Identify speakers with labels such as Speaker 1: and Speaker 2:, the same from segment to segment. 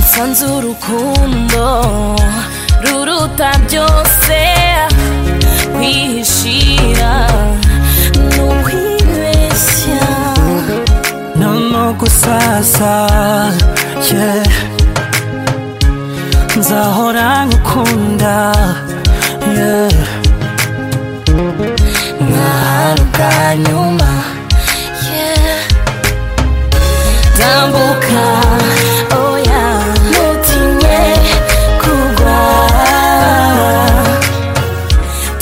Speaker 1: nsanze urukundo ruruta byose kwihishira ni ukwibeshya
Speaker 2: no gusasa yeah. nzahora ngukunda yeah.
Speaker 1: nk'ahantu bwa nyuma yeah. tambuka oya ntutinye kugwa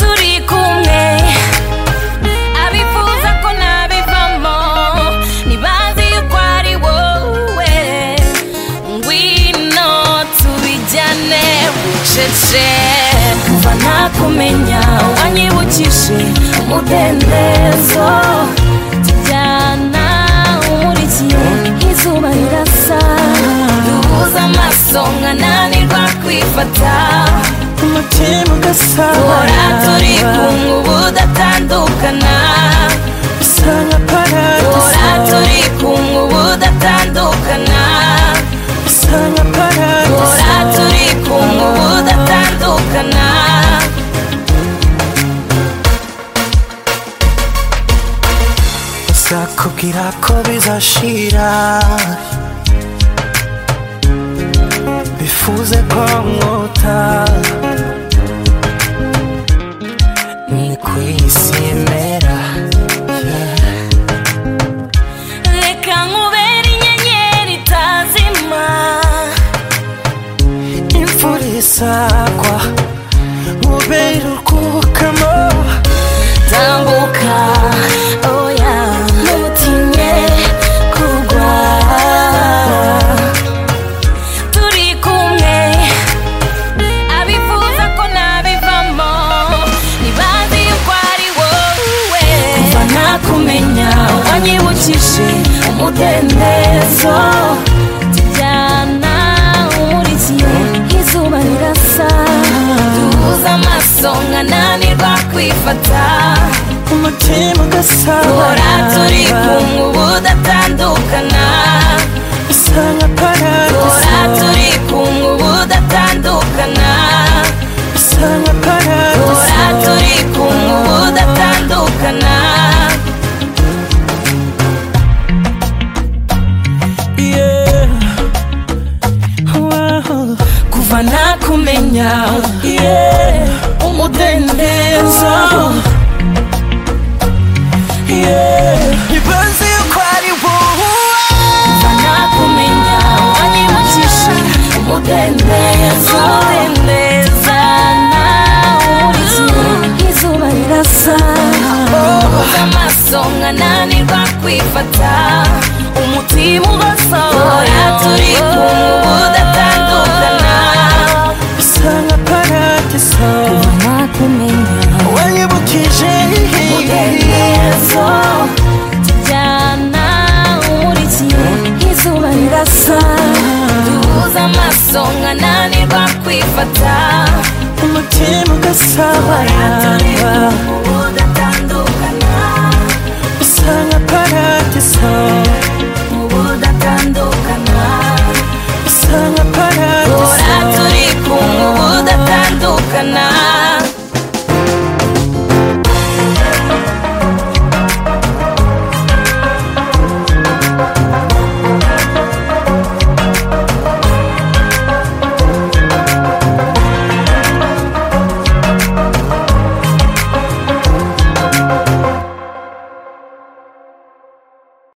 Speaker 1: turi kumwe abifuza ko nabivamo ntibazi ko ari wowe ngwino tubijyane bucece kuva nakumenya wanyibukije umudendezo tujyana umurikiye izuba rirasa duhuza amaso nkananirwa kwifata
Speaker 2: umutima
Speaker 1: uhora turi
Speaker 2: ugasabana
Speaker 1: kumwe ubu datandukana
Speaker 2: usa nka
Speaker 1: Ora
Speaker 2: paradiso
Speaker 1: turi kumwe ubu datandukana
Speaker 2: usa nka
Speaker 1: Ora
Speaker 2: paradiso
Speaker 1: turi kumwe ubu datandukana
Speaker 2: sakubwira ko bizashira bifuze ko mwota ni ku isi yemera
Speaker 1: Reka nkubere inyenyeri itazima
Speaker 2: imvura isagwa mubera urwukamo
Speaker 1: Tambuka oya ntutinye kugwa Turi kumwe abifuza ko nabivamo ntibazi yuko ari wowe kuva nakumenya wanyibukije umudendezo tujyana umurikiye izuba rirasa duhuza amaso nkananirwa kwifata
Speaker 2: umutima
Speaker 1: uhora turi
Speaker 2: ugasabana
Speaker 1: kumwe ubu datandukana
Speaker 2: usa nka
Speaker 1: uhora
Speaker 2: paradiso
Speaker 1: turi kumwe ubu datandukana
Speaker 2: usa nka
Speaker 1: Ora
Speaker 2: paradiso
Speaker 1: turi kumwe ubu datandukana
Speaker 2: Yeah. Wow.
Speaker 1: kuva nakumenya
Speaker 2: Yeah.
Speaker 1: umudendezo
Speaker 2: So. Yeah. Ibanze yuko ari wowe.
Speaker 1: kuva nakumenya wanyibukije umudendezo udendezana uriziwe izuba rirasa uhuza amaso nkananirwa kwifata umutima ubasa ora turi kumwe ubu datandukana
Speaker 2: Usa nka paradiso
Speaker 1: nakumenya
Speaker 2: wanyibukije
Speaker 1: umudendezo tujyana umurikiye izuba rirasa duhuza amaso nkananirwa kwifata
Speaker 2: umutima
Speaker 1: Turi
Speaker 2: ugasabana
Speaker 1: kumwe ubu datandukana
Speaker 2: usa nka paradiso